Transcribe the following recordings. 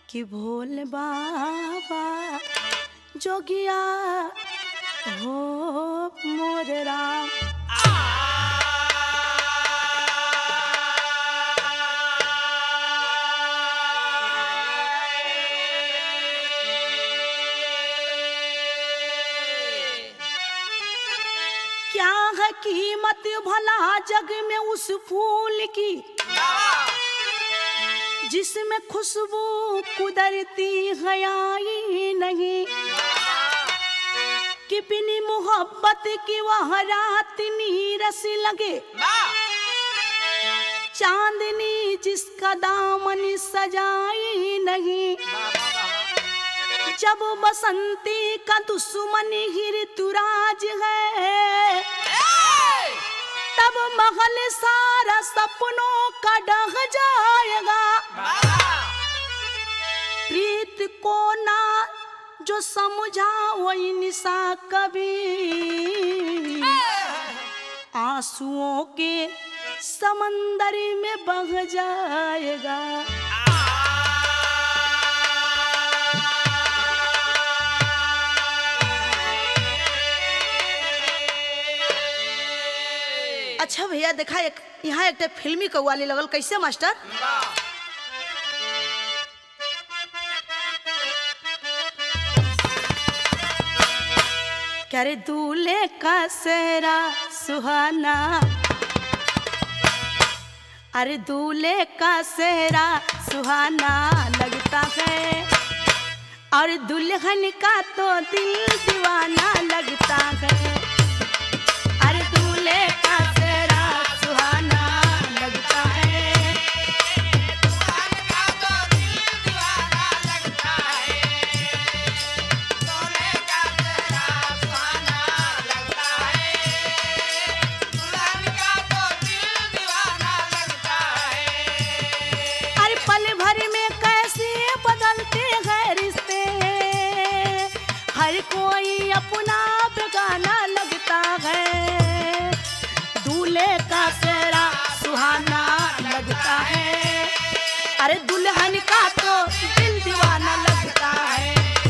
कि भोले बाबा जोगिया हो मोर राम क्या है कीमत भला जग में उस फूल की जिसमें खुशबू कुदरती है आई नहीं कि बिनी मोहब्बत की वह रात नीरस लगे चांदनी जिसका दामन सजाई नहीं जब बसंती का दुश्मन ही ऋतुराज है तब महल सारा सपनों का ढह जाएगा प्रीत को ना जो समझा वही निशा कभी आंसुओं के समंदर में बह जाएगा अच्छा भैया देखा एक यहाँ एक फिल्मी कव्वाली लगल कैसे मास्टर क्या रे दूल्हे का सेहरा सुहाना अरे दूल्हे का सेहरा सुहाना लगता है और दुल्हन का तो दिल दीवाना लगता है अरे दूल्हे का सेहरा सुहाना लगता है अरे पल भर में कैसे बदलते हैं रिश्ते हर कोई अपना बेगाना लगता है दूल्हे का सेहरा सुहाना लगता है अरे दुल्हन का तो दिल दीवाना लगता है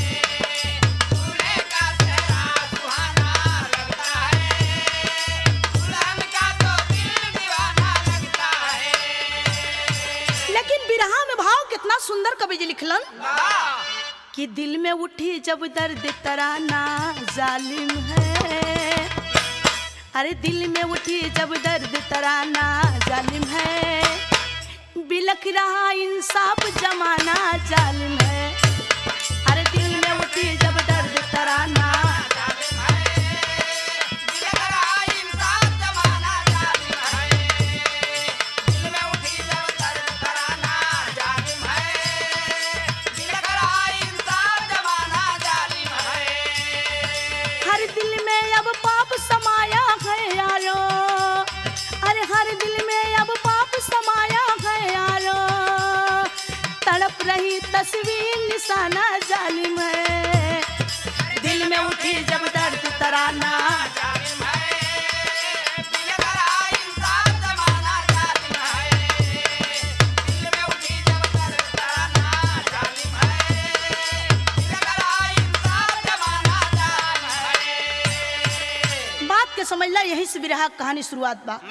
लेकिन बिरहा में भाव कितना सुंदर कवि जी लिखलन कि दिल में उठी जब दर्द तराना जालिम है अरे दिल में उठी जब दर्द तराना जालिम है बिलख रहा इंसाफ जमाना जालिम है अरे दिल में उठी जब दर्द तराना हर दिल में अब पाप समाया है यारो अरे हर दिल में अब पाप समाया है यारो तड़प रही तस्वीर निशाना जालिम है दिल में उठी जब दर्द तराना बात के समझ ला यही से बिरहा के कहानी शुरुआत बा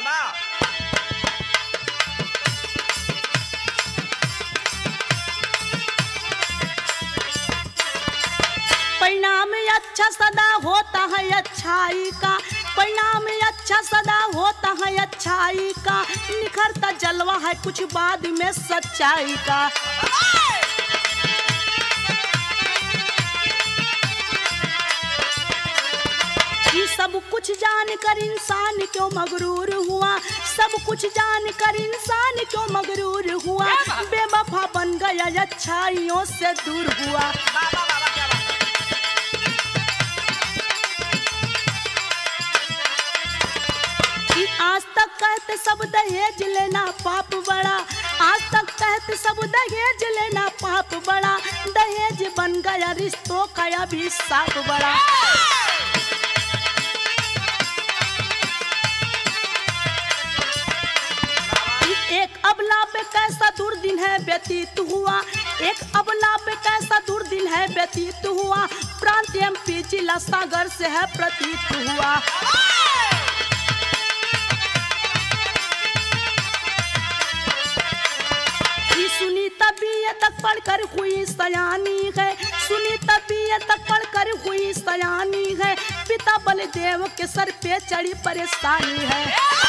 परिणाम अच्छा सदा होता है अच्छाई का परिणाम अच्छा सदा होता है अच्छाई का निखरता जलवा है कुछ बाद में सच्चाई का ये सब कुछ जान कर इंसान क्यों मगरूर हुआ सब कुछ जान कर इंसान क्यों मगरूर हुआ बेवफा बन गया अच्छाइयों से दूर हुआ कि आज तक कहते सब दहेज लेना पाप बड़ा आज तक कहते सब दहेज लेना पाप बड़ा दहेज बन गया रिश्तों का अभी साफ बड़ा एक अबला पे कैसा दुर्दिन है व्यतीत हुआ एक अबला पे सागर से है प्रतीत हुआ ये सुनी तबीयत तक पढ़कर हुई सयानी है सुनी तबीयत तक पढ़कर हुई सयानी है पिता बलदेव के सर पे चढ़ी परेशानी है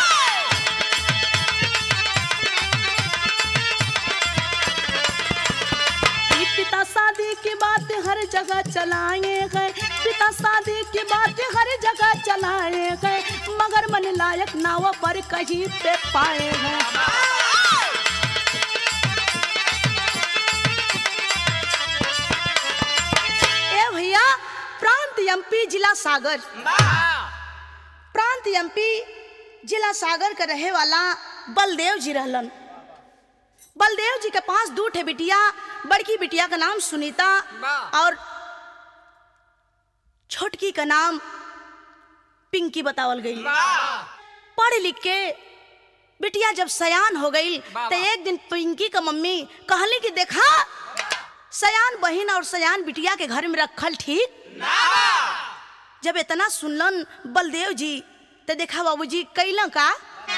ये पिता शादी की बात हर जगह चलाए गए पिता शादी की बात हर जगह चलाए गए मगर मन लायक नाव पर कहीं पे पाए गए ए भैया प्रांत एमपी जिला सागर प्रांत एमपी जिला सागर का रहे वाला बलदेव जी रहलन बलदेव जी के पास दू ठे बिटिया बड़की बिटिया का नाम सुनीता और छोटकी का नाम पिंकी बतावल गई पढ़ लिख के बिटिया जब सयान हो गई तो एक दिन पिंकी का मम्मी कहली कि देखा सयान बहन और सयान बिटिया के घर में रखल ठीक जब इतना सुनलन बलदेव जी तो देखा बाबूजी कैला का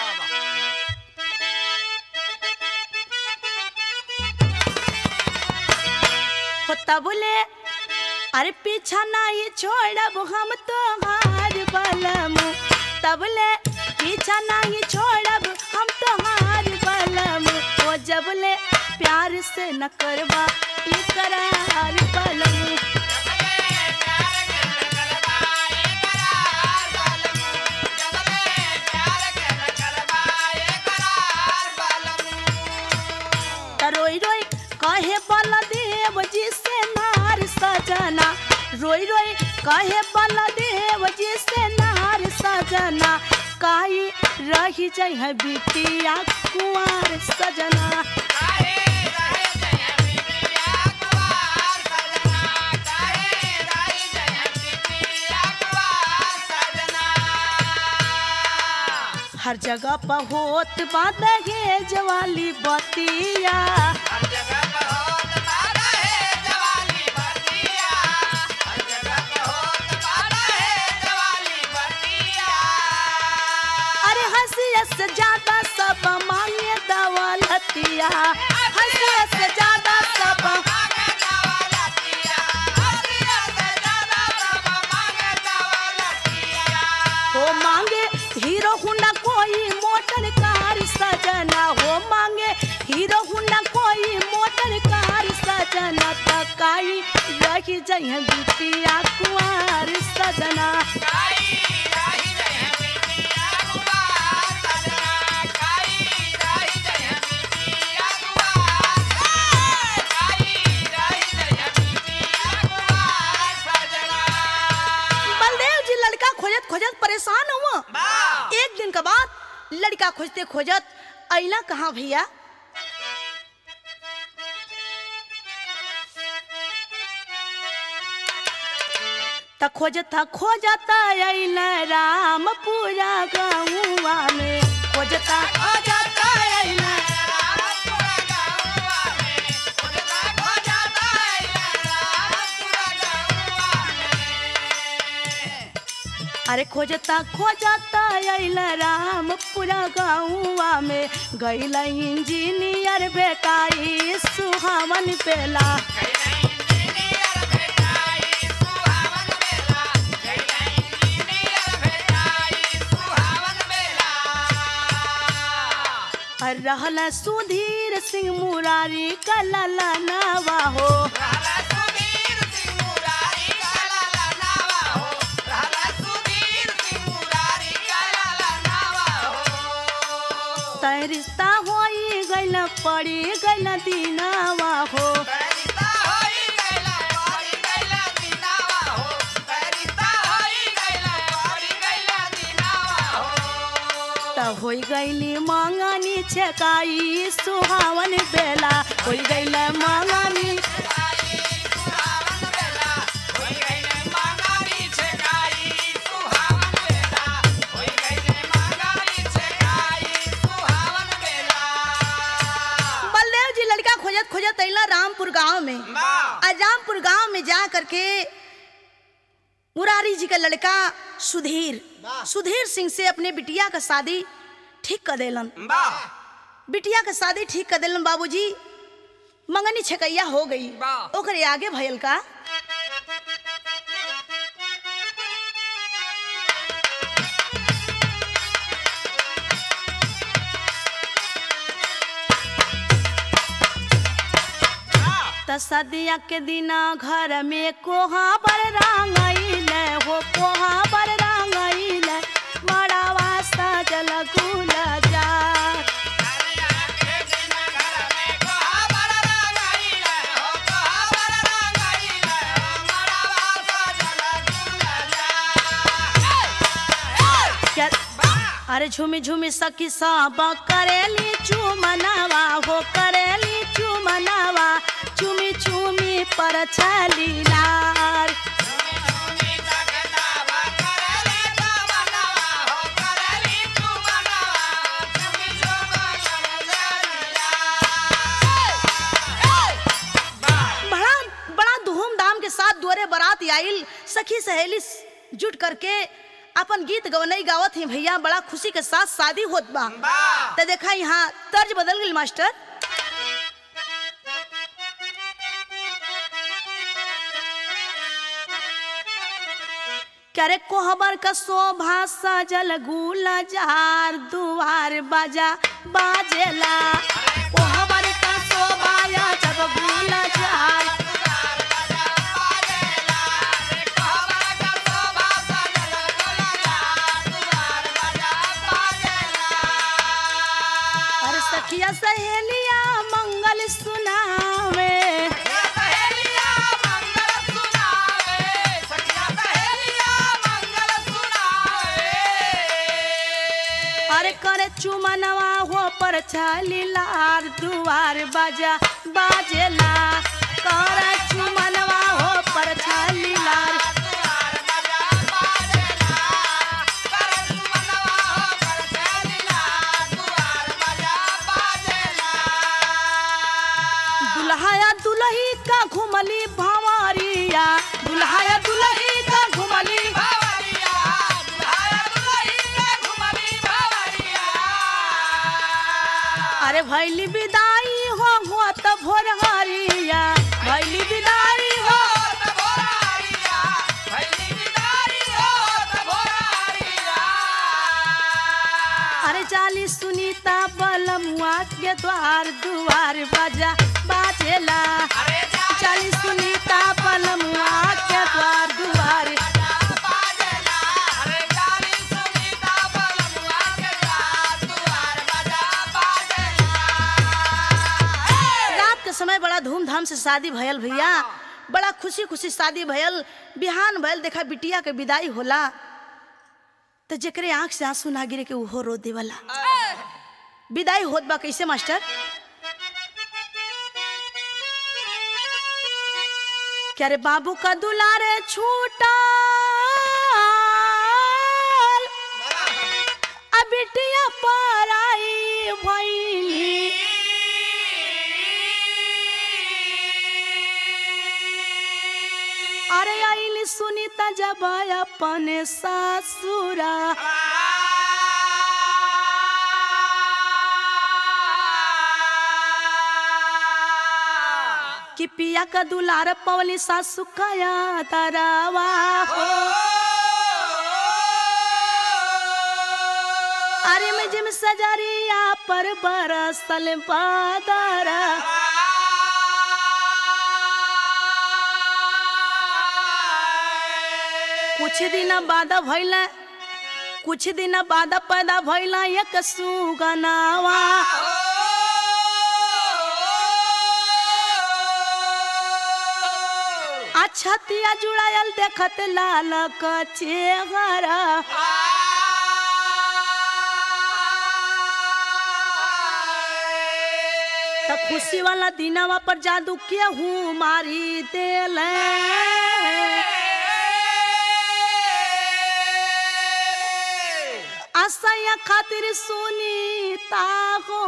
होता बोले अरे पीछा नहीं छोड़ब हम तो हार बलम तबले पीछा नहीं छोड़ब हम तो हार बलम वो जबले प्यार से न करवा इकरार बलम त रोई रोई कहे बलदेव जी से नार सजना रोई रोई कहे बलदेव जी से नार सजना काई रही जाइ है बिटिया कुंवर सजना हर जगह पर होत बा दहेज वाली बतिया अरे हंसियत से ज्यादा सब मांगे दौलतिया हंसियत से ज्यादा सब हो मांगे हीरो हुंडा कोई मोटर कार सजना हो मांगे हीरो हुंडा कोई मोटर कार सजना तकाई रही जय बिटिया कुंवर सजना बलदेव जी लड़का खोजत खोजत परेशान हुआ एक दिन के बाद लड़का खोजते खोजत अला कहाँ भैया त खोजता खोजता अल राम पूरा गौवा में खोजता खोजता अल अरे खोजता खोजता अल राम पूरा गौवा में गैल इंजीनियर बेटाई सुहावन पेला और रहल सुधीर सिंह मुरारी कलला नवा हो तय रिश्ता होई गइल पड़ी गइल दीनावा हो त होई गइली मंगनी छकाई सुहावन बेला होई गइल मंगनी बलदेव जी लड़का खोजत खोजत अइला रामपुर गांव में आ रामपुर गांव में जा करके मुरारी जी का लड़का सुधीर सुधीर सिंह से अपने बिटिया का शादी ठीक कर देलन वाह बिटिया का शादी ठीक कर देलन बाबूजी मंगनी छकैया हो गई वाह। ओकरे आगे भयल का त सदिया के दिना घर में कोहा बर रंगईल हो कोहा बर रंगईल बड़ा वास्ता जल गुल जा क्या अरे झूमी झूमी सखी सब करेली चुमनावा हो करेली चुमनावा चुमी चुमी पर छली लाल बड़ा बड़ा धूमधाम के साथ दुआरे बारात आइल सखी सहेली जुट करके अपन गीत गवनई गावत ही भैया बड़ा खुशी के साथ शादी होत बा तो देखा यहाँ तर्ज बदल गई मास्टर करे कोहबर का शोभा सजल गुला जार दुआर बाजा बाजेला कोहबर का शोभा या जब गुला जार अरे सखिया सहेलिया मंगल सुनावे अरे करे चुमनवा हो पर छाली लार दुआर बाजा बाजेला करे चुमनवा हो पर छाली लार दुल्हाया दुल्ही का घुमली भंवरिया दुल्हाया दुल्ही का घुमली अरे भैली विदाई हो हो त भोर हरिया भैली विदाई हो अरे जाली सुनीता बलमुआ के द्वार दुआर बाजा बाजेला जाली सुनीता बलमुआ के द्वार दुआर रात के समय बड़ा धूमधाम से शादी भयल भैया बड़ा खुशी खुशी शादी भयल बिहान भयल देखा बिटिया के विदाई होला तो जेकरे आंख से आंसू ना गिरे के उहो रो देवला विदाई होत बा कैसे मास्टर क्या रे बाबू का दुलारे छूटा अब बिटिया पर आई भैली अरे आइली सुनीता जब अपन सासुरा कि पिया का दुलार पवली सासु कया तरावा हो अरे में जिम सजरिया पर बरसल बादरा कुछ दिन बाद भइल कुछ दिन बाद पैदा भइल एक सुगनावा अच्छा तिया जुड़ायल देखत लाल का चेहरा त खुशी वाला दिनवा पर जादू केहू मारी देले असैया खातिर सुनीता हो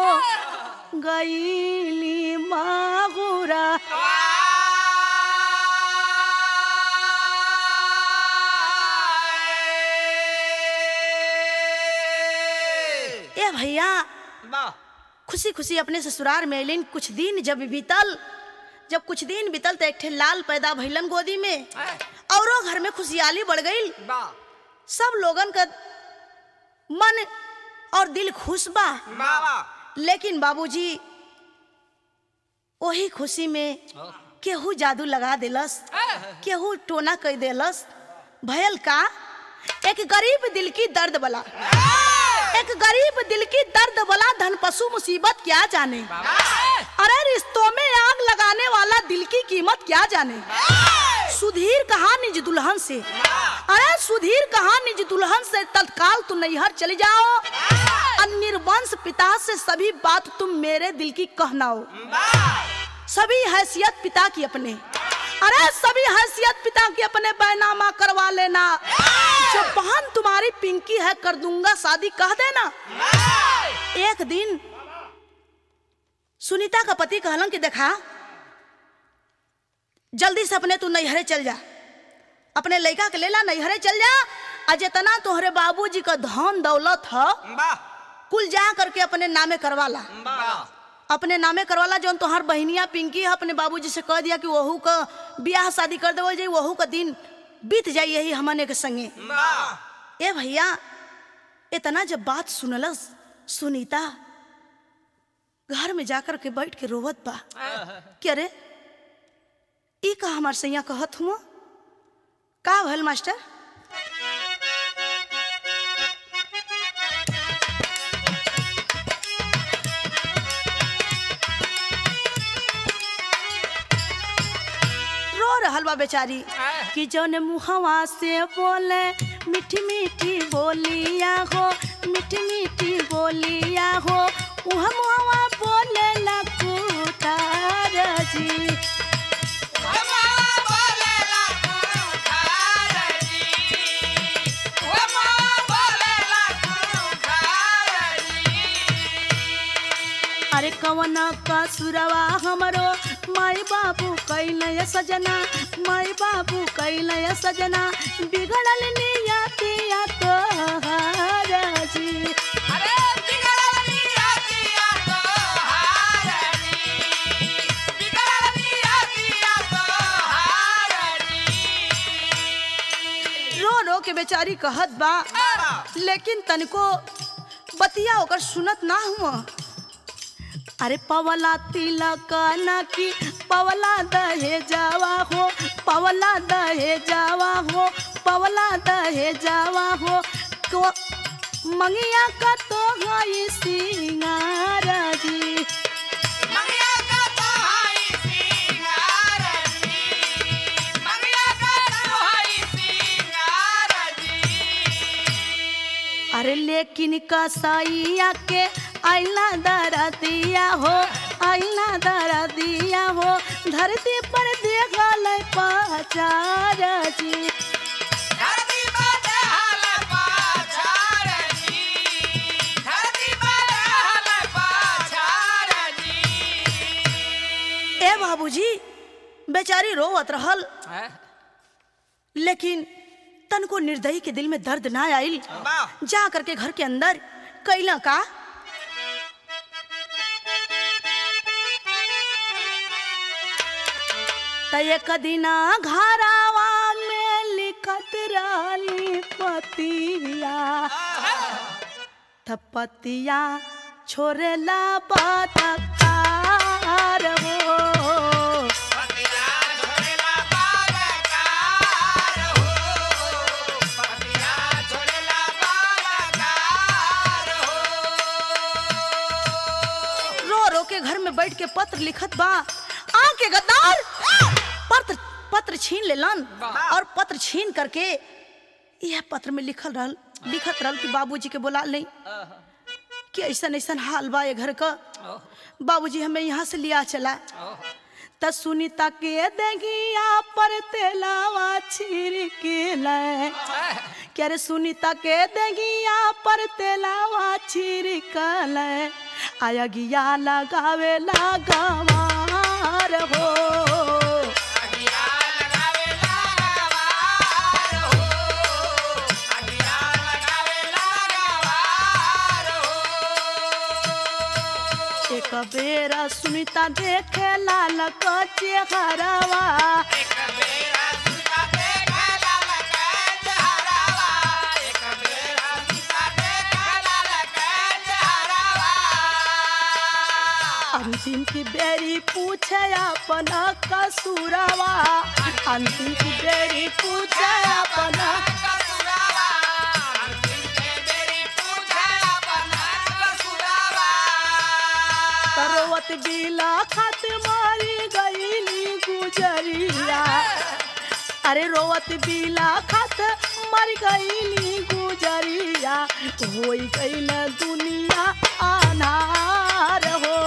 गईली माहुरा भैया वाह खुशी खुशी अपने ससुराल में अलिन कुछ दिन जब बीतल जब कुछ दिन बीतल तो एक ठे लाल पैदा भइलन गोदी में औरों घर में खुशहाली बढ़ गई वाह सब लोगन का मन और दिल खुश बा वाह लेकिन बाबूजी वही खुशी में केहू जादू लगा देलस केहू टोना कह देलस भयल का एक गरीब दिल की दर्द बला एक गरीब दिल की दर्द बला धन पशु मुसीबत क्या जाने अरे रिश्तों में आग लगाने वाला दिल की कीमत क्या जाने सुधीर कहा निज दुल्हन से अरे सुधीर कहा निज दुल्हन से तत्काल तुम नैहर चले जाओ और निर्वंश पिता से सभी बात तुम मेरे दिल की कहनाओ सभी हैसियत पिता की अपने अरे सभी हैसियत पिता की अपने बैनामा करवा लेना जो बहन तुम्हारी पिंकी है कर दूंगा शादी कह देना एक दिन सुनीता का पति कहलन कि देखा जल्दी से अपने तू नैहरे चल जा अपने लड़का के लेला नैहरे चल जा आ जितना तोहरे बाबूजी का धन दौलत है वाह कुल जा करके अपने नामे करवाला वाह अपने नामे करवाला जौन तोहार बहनिया पिंकी है अपने बाबूजी से कह दिया कि वहू का ब्याह शादी कर देवल जाई वहू का दिन बीत जाई यही हमने के संगे वाह ए भैया इतना जब बात सुनलस सुनीता घर में जाकर के बैठ के रोवत बा कि अरे ई का हमार सैया कहत हुआ का भल मास्टर रो रहल बा बेचारी कि जौन मुहवा से बोले मीठी मीठी बोलिया हो मीठी मीठी बोलिया हो उह मुहवा बोले लकुतार जी अरे कवन का सुरवा हमरो माई बाबू कैलय सजना माई बाबू कैलय सजना बिगड़ल नियतिया तोहार जी रो रो के बेचारी कहत बा लेकिन तनिको बतिया ओकर सुनत ना हुआ अरे पवला तिलक ना की पवला दहे जावा हो पवला दहे जावा हो पवला दहे जावा हो को मंगिया का तो गई सिंगार जी अरे लेकिन कसाईया के आईना दरा दिया हो आईना दरा दिया हो धरती पर देखल पचार जी ए बाबूजी बेचारी रोवत रहल लेकिन तन को निर्दयी के दिल में दर्द ना आइल जा करके घर के अंदर कैला का त एक दिना घरावा में लिखत रहली पतिया त पतिया छोड़ेला बतकार हो रो रो के घर में बैठ के पत्र लिखत बा आके गद्दार पत्र पत्र छीन लेलन और पत्र छीन करके यह पत्र में लिखल रहल लिखत रहल कि बाबूजी के बोला नहीं कि ऐसा ऐसा हाल बा ये घर का बाबूजी हमें यहाँ से लिया चला त सुनीता के देगिया पर तेलावा छिड़के ले क्या रे सुनीता के देगिया पर तेलावा छिड़कल आया गिया लगावे लगावार हो बेरा सुनीता देखे लाल का चेहरावा अंतिम की बेरी पूछे अपना कसूरवा अंतिम की बेरी पूछे अपना तरोवत बिला खत मारी गईली गुजरिया अरे रोवत बिला खत मर गईली गुजरिया होई गईल दुनिया अनार हो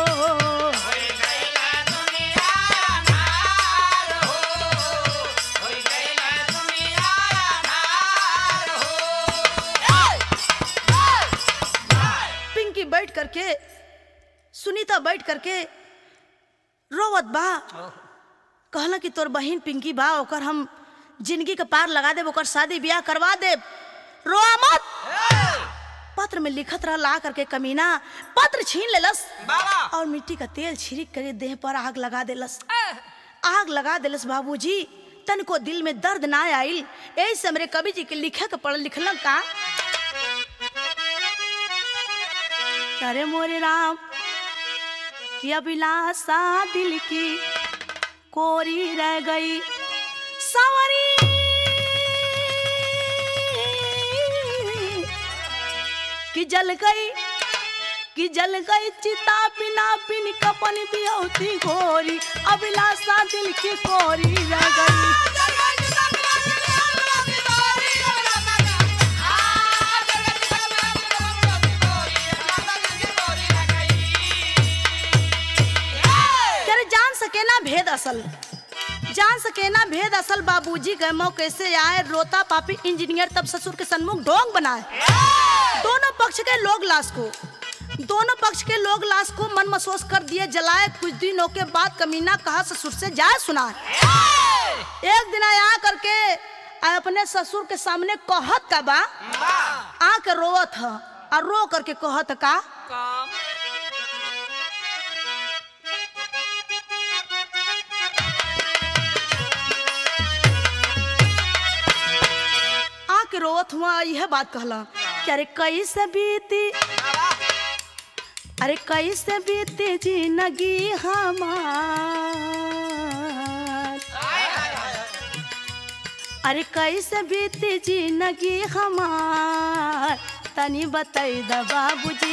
पिंकी बैठ करके सुनीता बैठ करके रोवत बा कहला कि तोर बहिन पिंकी बा ओकर हम जिंदगी के पार लगा देब ओकर शादी ब्याह करवा देब रोआ मत पत्र में लिखत रह ला करके कमीना पत्र छीन लेलस और मिट्टी का तेल छिड़क कर देह पर आग लगा देलस आग लगा देलस बाबूजी तनको दिल में दर्द ना आइल यही से हमरे कवि जी के लिखे के पढ़ लिखल का अरे मोरे राम कि अभिलाषा दिल की कोरी रह गई सवरी कि जल गई कि जल गई चिता बिना बिन कपन बियौती गोरी अभिलाषा दिल की कोरी रह गई कर जान सके ना भेद असल जान सके ना भेद असल बाबूजी गए मौ कैसे आए रोता पापी इंजीनियर तब ससुर के सन्मुख ढोंग बनाए दोनों पक्ष के लोग लाश को दोनों पक्ष के लोग लाश को मन महसूस कर दिए जलाए कुछ दिनों के बाद कमीना कहा ससुर से जाए सुनाए एक दिन आया करके आ अपने ससुर के सामने कहत का बा आ के रोवत ह और रो करके कहत का आके रोवत हुआ यह बात कहला कि अरे कैसे बीती अरे कैसे बीती जिंदगी हमार अरे कैसे बीती जिंदगी हमार तनी बताई द बाबूजी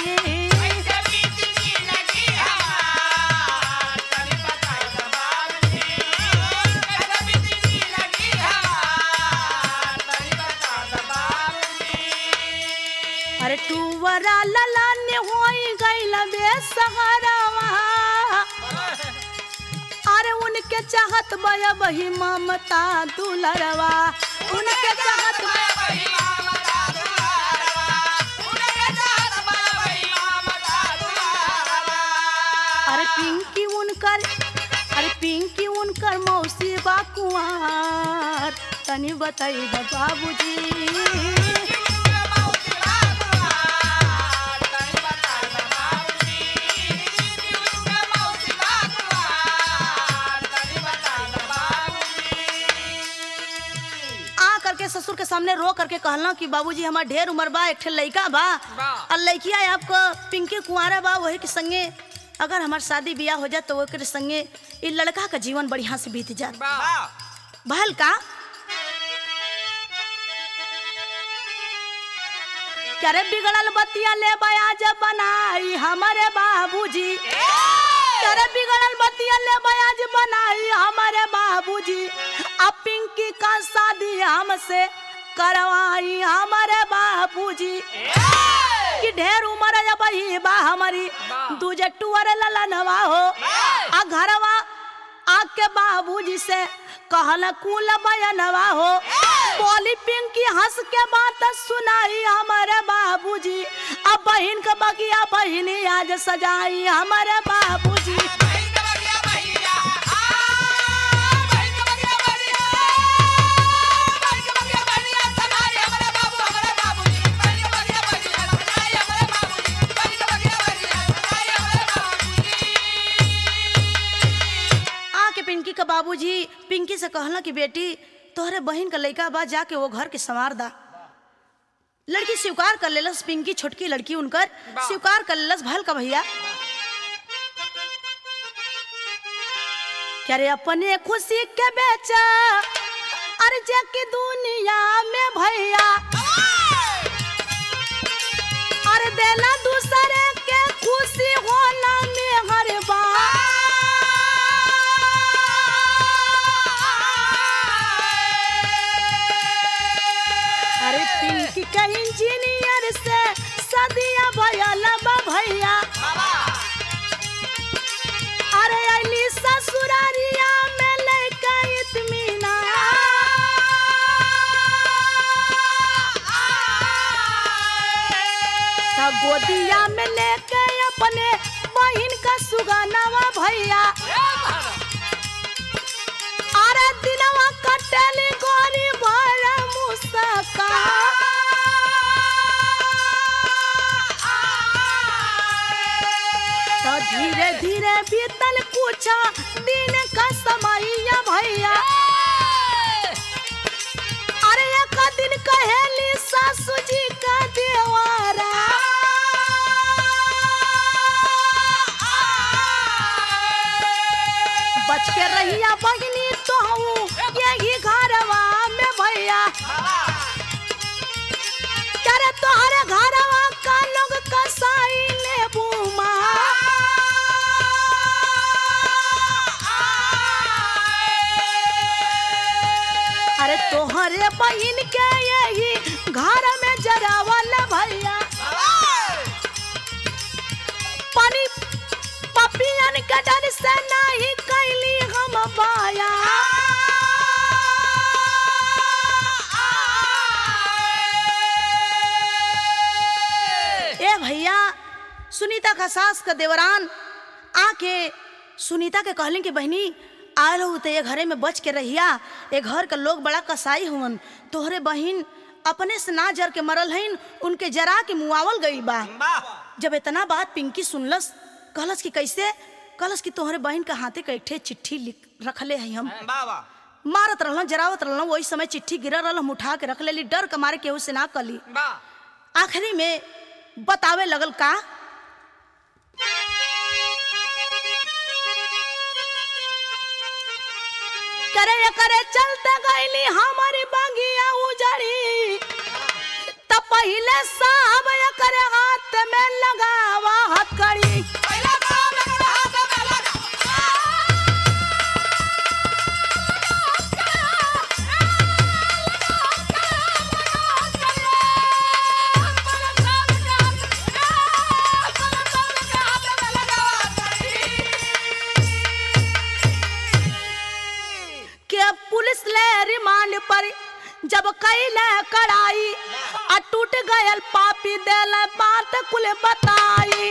अरे टूवरा लला ने होई गइल बेसहरवा अरे उनके चाहत बया बही ममता दुलरवा उनके चाहत अरे पिंकी उनकर अरे पिंकी उनकर मौसी बा कुंवार तनी बताई द बाबूजी आ करके ससुर के सामने रो करके कहला कि बाबूजी हमार ढेर उम्र बा एक ठे लइका बा बा। और लइकिया आपको पिंकी कुंवारा बा वही के संगे अगर हमार शादी ब्याह हो जाए तो ओकरे संगे इ लड़का का जीवन बढ़िया से बीत जाए भल का करे बिगड़ल बतिया ले बयाज बनाई हमारे बाबूजी करे बिगड़ल बतिया ले बयाज बनाई हमारे बाबूजी अब पिंकी का शादी हमसे करवाई हमारे बाबूजी कि ढेर उम्र है बही बा हमारी दूजे टुअर ललनवा हो आ घरवा आके बाबूजी से कहल कुल बयनवा हो बोली पिंकी हंस के बात सुनाई हमारे बाबूजी अब बहन के बगिया बहिनी आज सजाई हमारे बाबूजी पिंकी का बाबूजी पिंकी से कहला कि बेटी तोहरे बहन का लड़का बा जाके वो घर के संवार दा लड़की स्वीकार कर लेलस पिंकी छोटकी लड़की उनकर वाह। स्वीकार कर लेलस भल का भैया क्या रे अपने खुशी के बेचा अरे जाके दुनिया में भैया अरे देला दूसरे के खुशी होला में हर अरे पिंकी के इंजीनियर से सदिया भयल बा भैया अरे अली ससुरारिया में लैका इतमीना तब गोदिया में लेके अपने बहन का सुगानावा भैया अरे दिनवा कटली गोरी भर मुसका तो धीरे धीरे बीतल कुछ दिन का समैया भैया अरे एक दिन कहेली सासू जी का देवारा बच के रहिया बहिनी तो हूँ यही घरवा में भैया करे तोहरे घरवा का लोग कसाई ले बूमा अरे तोहरे बहिन के यही घर में जरावल भैया पानी पपियन के डर से नहीं कैली हम बाया ए भैया सुनीता का सास का देवरान आके सुनीता के कहले कि बहनी आयल हो तो ये घरे में बच के रहिया ये घर का लोग बड़ा कसाई हुवन तोहरे बहिन अपने से ना जर के मरल हइन उनके जरा के मुआवल गई बा जब इतना बात पिंकी सुनलस कहलस कि कैसे कहलस कि तोहरे बहन का हाथे का एक ठे चिट्ठी लिख रखले हई हम मारत रहलन जरावत रहलन वही समय चिट्ठी गिरल रहल हम उठा के रख लेली डर के मारे केहू से ना कली आखिरी में बतावे लगल का करे करे चलते गईली हमारी बगिया उजड़ी त पहिले साहब करे हाथ में लगावा हथकड़ी के पुलिस ले रिमांड पर जब कैले कड़ाई आ टूट गयल पापी देल बात कुल बताई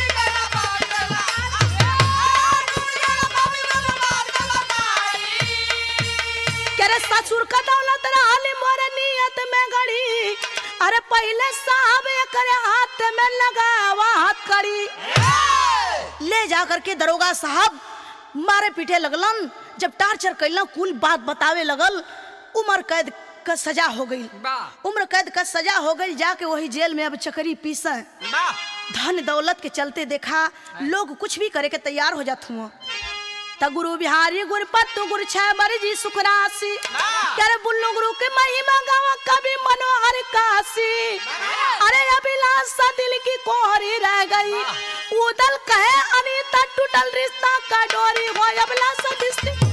करे ससुर का दौलत रहली मोर नियत में गड़ी अरे पहले साहब करे हाथ में लगावा हथकड़ी ले जा करके दरोगा साहब मारे पीटे लगलन जब टार्चर कैलन कुल बात बतावे लगल उम्र कैद का सजा हो गई उम्र कैद का सजा हो गई जाके वही जेल में अब चकरी पीसा धन दौलत के चलते देखा लोग कुछ भी करे के तैयार हो जात हुआ त गुरु बिहारी गुरु पत्तु गुरु छह मर्जी सुखरासी कर बुल्लू गुरु के महिमा गावा कभी मनोहर काशी अरे अभिलाषा दिल की कोहरी रह गई उदल कहे अनीता टूटल रिश्ता का डोरी हो अभिलाषा दिस्ती